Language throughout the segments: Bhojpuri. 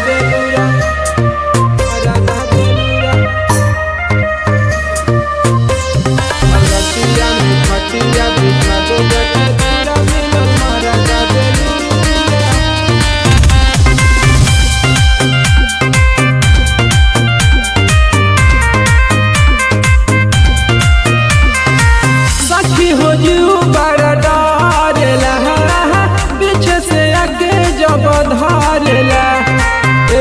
बेलूरा मरदा बेलूरा रतिया में खटिया बिछावे जाके दूरा मिलल मरदा बेलूरा सखी हो जू बड़ा डरेला पीछे से आगे जब धरेला ए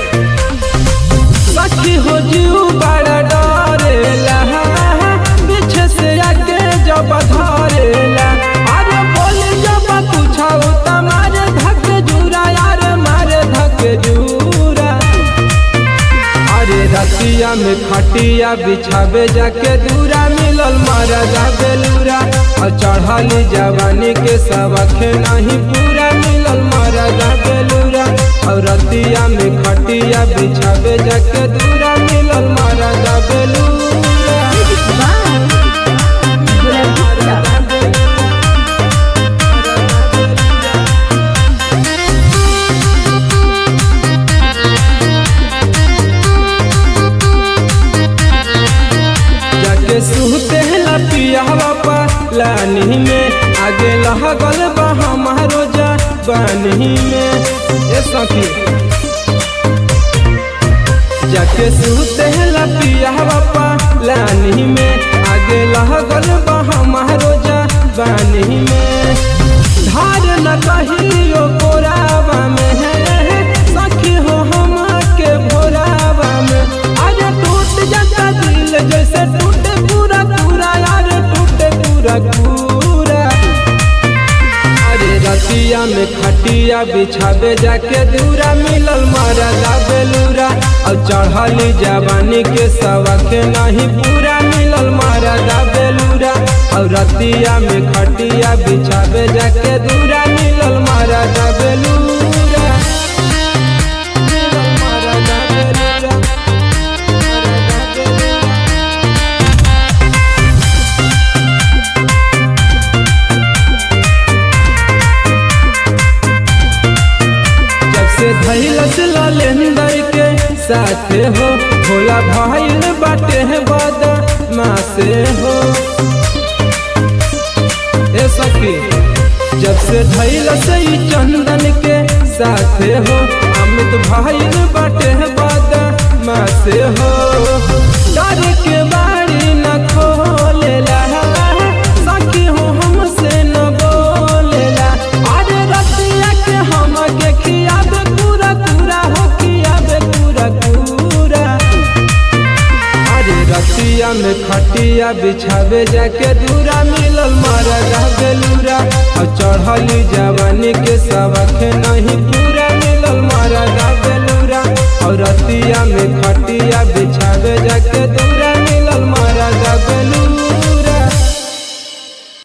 सखी हो जू बड़ा डरेला पीछे से आगे जब धरेला अरे बोल जब पूछाओ तमारे धक जूरा यार मारे धक जूरा अरे रतिया में खटिया बिछावे जाके दूरा मिलल मरदा बेलूरा और चढ़ली जवानी के सबके नहीं पूरा मिलल मरदा बेलूरा और रतिया में खटिया बिछावे जाके दूरा मिलल मरदा बेलूरा मरदा बेलूरा जाके सुहते ला पियावा पालानी में आगे लहगल बा हमारो जवानी में ए सखी जाके सुहते ला पियावा पालानी में आगे लहगल बा हमारो जवानी में धार न कहियो कोरावा में है सखी हो हम के भोरावा में आज टूट जाता दिल जैसे टूटे पूरा पूरा यार टूटे पूरा पूरा अरे रतिया में खटिया बिछावे जाके दूरा मिलल मरदा बेलूरा और चढ़ली जवानी के सबके नहीं पूरा मिलल मरदा बेलूरा और रतिया में खटिया बिछावे जाके दूरा मिलल मरदा बेलूरा मिलल मरदा बेलूरा मरदा बेलूरा जब से धैलस ललेंदर के साथे हो भोला भाईल बाटे है बदा मासे हो ए सखी जब से धैलस ई चंदन के साथे हो अमित भाईल बाटे है बदा मासे हो डर के बाड़ी न खोलेला सखी हो हमसे न बोलेला अरे रतिया के हम के खियाबे पूरा पूरा हो खियाबे पूरा पूरा अरे रतिया में खटिया बिछावे जाके दूरा मिलल मरदा बेलूरा और चढ़ली जवानी के सबके नहीं पूरा मिलल मरदा बेलूरा और रतिया में खटिया बिछावे जाके दूरा